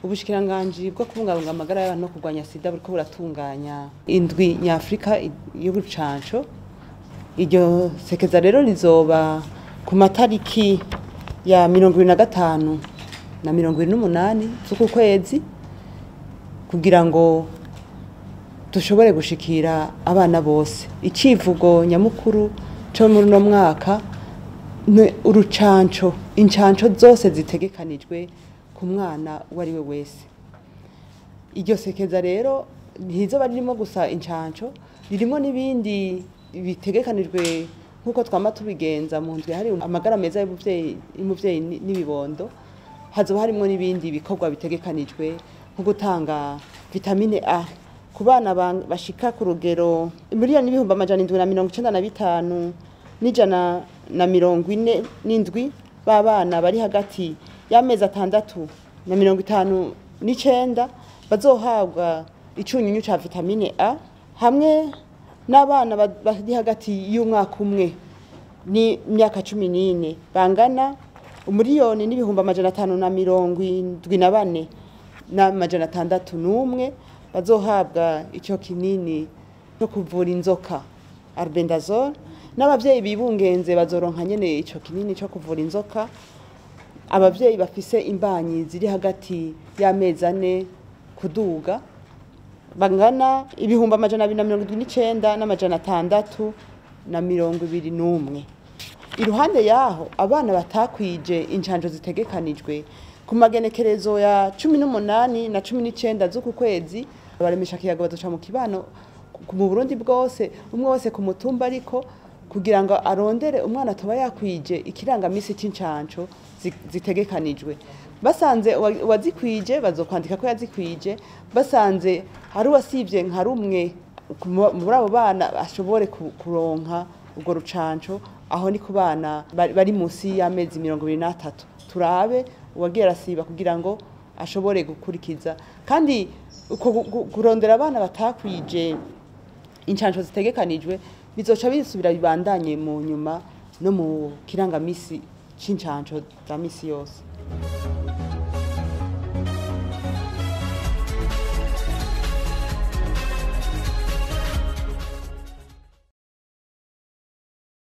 ubushikiranganji bwo kubungabunga amagara y'abantu no kurwanya sida buriko buratunganya indwi nyafurika y'urucanco iryo sekeza rero rizoba ku matariki ya mirongo ibiri na gatanu na mirongo ibiri n'umunani z'uku kwezi kugira ngo dushobore gushikira abana bose icivugo nyamukuru cyo muri uno mwaka ni urucanco incanco zose zitegekanijwe ku mwana uwo ari we wese iryo sekeza rero ntizoba ririmo gusa incanco ririmo n'ibindi bitegekanijwe nk'uko twama tubigenza mu nzu hari amagara meza y'umuvyeyi n'ibibondo hazoba harimo n'ibindi bikorwa bitegekanijwe nko gutanga vitamine A ku bana bashika ku rugero miliyoni n'ibihumbi amajana indwi na mirongo icenda na bitanu n'ijana na mirongo ine n'indwi b'abana bari hagati y'amezi atandatu na mirongo itanu n'icenda bazohabwa icunyunyu ca vitamine A hamwe n'abana bari hagati y'umwaka umwe n'imyaka cumi n'ine bangana umuriyoni n'ibihumbi amajana atanu na mirongo indwi na bane n'amajana atandatu n'umwe bazohabwa icyo kinini cyo kuvura inzoka albendazole n'abavyeyi bibungenze bazoronka nyene ico kinini cyo kuvura inzoka abavyeyi bafise imbanyi ziri hagati y'amezi ane kuduga bangana ibihumbi amajana abiri na mirongo indwi n'icenda n'amajana atandatu na mirongo ibiri n'umwe iruhande yaho abana batakwije incanjo zitegekanijwe ku magenekerezo ya cumi n'umunani na cumi n'icenda z'uku kwezi baremesha kiyago bazoca mu kibano mu burundi bwose umwe wese ku mutumba ariko kugira ngo arondere umwana atoba yakwije ikirangamisi c'incanco zitegekanijwe basanze uwazikwije bazokwandika ko yazikwije basanze hari uwasivye nka rumwe muri abo bana ashobore kuronka urwo rucanco aho ni ku bana bari munsi y'amezi mirongo ibiri n'atatu turabe uwagiye arasiba kugira ngo ashobore gukurikiza kandi kurondera abana batakwije incanco zitegekanijwe bizoca bisubira bibandanye mu nyuma no mu kirangamisi c'incanco za misi yose